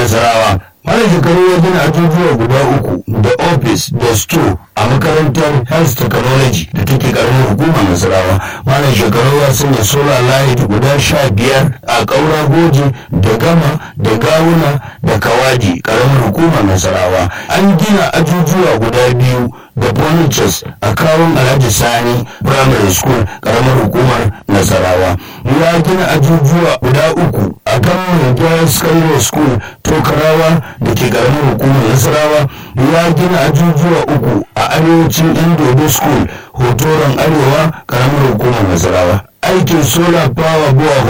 nasarawa Malam shekaru ya gina ajujuwa guda uku da ofis da store a makarantar health technology da take karamin hukumar nasarawa malam shekaru ya sanya solar light guda sha biyar a ƙaura goji da gama da gawuna da kawaji karamin hukumar nasarawa an gina ajujuwa guda biyu da furnitures a kawun alhaji sani primary school karamar hukumar nasarawa ya gina ajujuwa guda uku a kan girls secondary school tokarawa da ke karamar hukumar nasarawa ya gina ajujuwa uku a arewacin indodo school hotoron arewa karamar hukumar nasarawa aikin solar power